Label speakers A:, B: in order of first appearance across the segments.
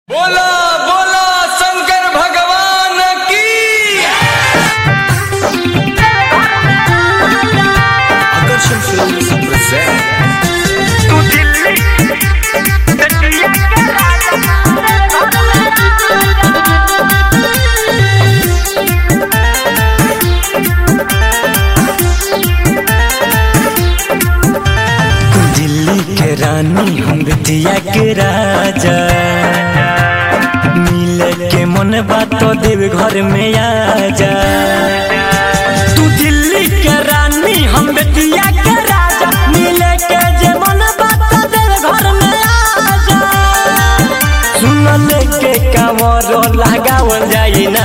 A: बोला बोला शंकर भगवान की
B: Action Films present
C: दिल्ली के रानी हम बिटिया के राजा मिले के मन बात तो देव घर में आजा तू दिल्ली के रानी हम बिटिया के राजा मिले के जे मन बात तो देव घर में आजा सुन लेके कांवर लगावल जाई ना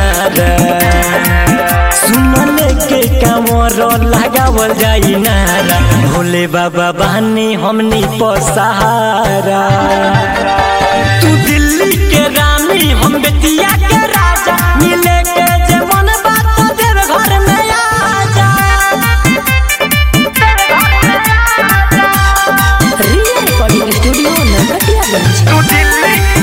C: सुन लेके कांवर लगावल जाई नारा भोले बाबा बहनी हमनी पसहारा तू दिल्ली के रानी हम बेतिया के राजा मिले के जे मन बात तो देव घर में आजा
D: रिया रिकॉर्डिंग स्टूडियो नरकटियागंज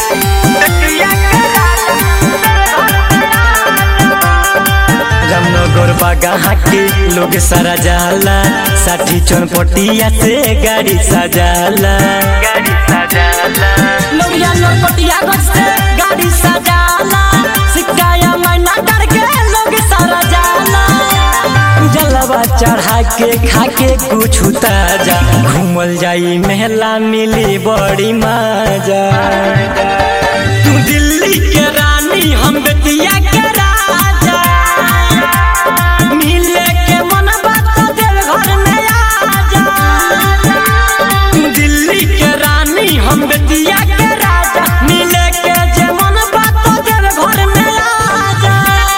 C: रामनगर बागा के लोग सारा जाला साठी चौनपटिया से गाड़ी सजाला गाड़ी सजाला लोरिया नरकटिया गज से गाड़ी सजाला सिक्काया मैना करके लोग सारा जाला जलवा चढ़ा के खा के कुछ ताजा घूमल जाई मेला मिली बड़ी मजा तू दिल्ली के रानी हम बेतिया के राजा मिले के मन बात तो देव घर में आजा तू दिल्ली के रानी हम बेतिया के राजा मिले के जे मन बात तो देव घर में आजा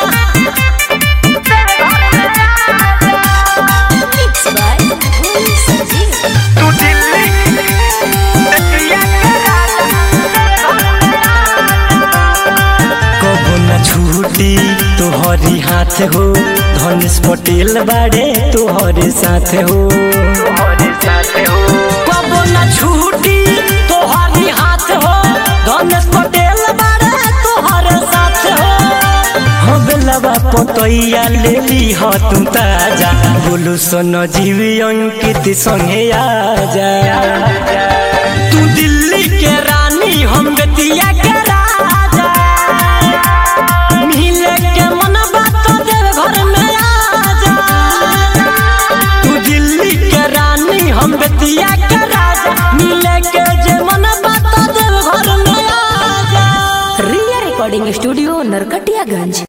D: मिक्स बाय भोली संजीव
C: कबो न छूटी तोहरी हाथ हो धनुष पटेल बाड़े तोहरे साथ हो कबो न छूटी तोहरी हाथ हो धनुष पटेल बाड़े तोहरे साथ हो हो बेलवा पतैया ले ली हो तू ताजा बोलू सोन जीवी अंकित संगे आजा तू दिल्ली के रानी हम बेतिया के राजा मिले के मन बात तो देव घर में आजा तू दिल्ली के रानी हम बेतिया के राजा मिले के जे मन बात तो देव घर में आजा
D: रिया रिकॉर्डिंग स्टूडियो नरकटियागंज